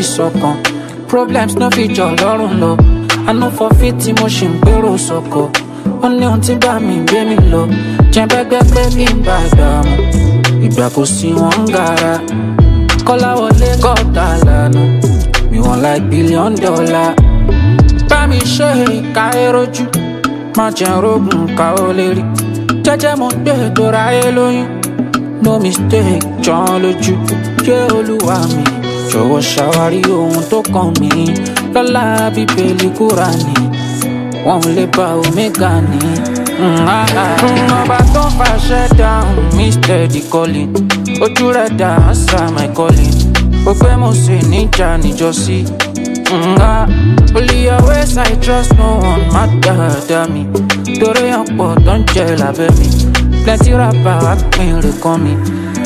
sọkàn problems no fit jọ lọ́rùn lọ àánú forfeit tí mo ṣì ń gbèrò sọkọ ó ní ohun tí bá mi gbé mi lọ jẹ́nbẹ́gbẹ́ pé kí n bá dààmú ìgbà kò sí wọn ń gara kọ́láwọlé gọ́ọ̀tà lànà mi wọ́n like billion dollar bá mi ṣe ìka erojú má jẹ́ rogun ká ó lè rí jẹ́jẹ́ mo gbé tora ẹ lóyún no mistake jọ́n lójú yé olúwa mi jọ̀wọ́ ṣàwárí ohun tó kàn mí lọ́la bíbélì kúránì wọn ò lè bá omega ní. ọba tó ń fàṣẹ dáhùn mr calling ojú rẹ̀ dá answer my calling ó pé mo sì níjà níjọ́sí. Only your ways I trust no one má dáadáa mi torí ọ̀pọ̀ tó ń jẹ lábẹ́ mi plenty rapper wá pín rè kàn mí.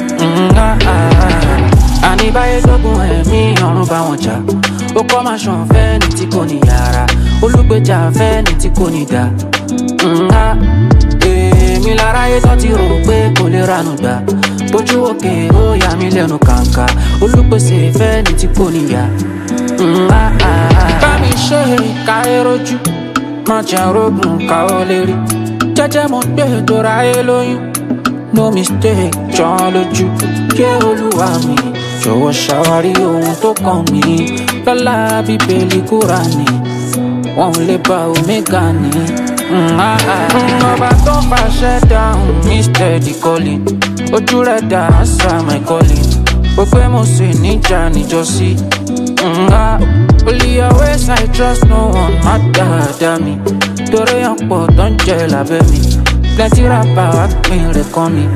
àní báyé dógún ẹ̀mí ọ̀run bá wọn jà ó kọ́ máa ṣàn fẹ́ ní tí kò ní yàrá olùgbèjà fẹ́ ní tí kò ní dá. èmi láráyé tó ti rò pé kò lè ranú gbà bójú òkè ó yà mí lẹ́nu kàǹkà olùpèsè fẹ́ ní tí kò ní yá. bá mi ṣe ìka erojú má jẹ́ rogun ká ó lè rí jẹ́jẹ́ mo gbé tora ẹ lóyún no mistake jọ́n lójú yé olúwa mi jọ̀wọ́ ṣàwárí ohun tó kàn mí lọ́la bíbélì kúránì wọn ò lè bá omega ní. ọba tó ń fàṣẹ dáhùn mr calling ojú rẹ̀ dá answer my calling ó pé mo sì níjà níjọ́sí. Only your ways I trust no one má dáadáa mi torí ọ̀pọ̀ tó ń jẹ lábẹ́ mi plenty rapper wá pín rẹ̀ kàn mí.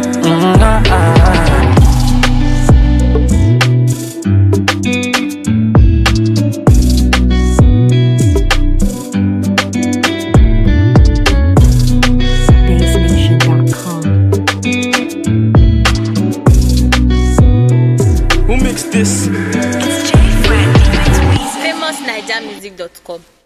BassNation.com. Who makes this? famousnigermusic.com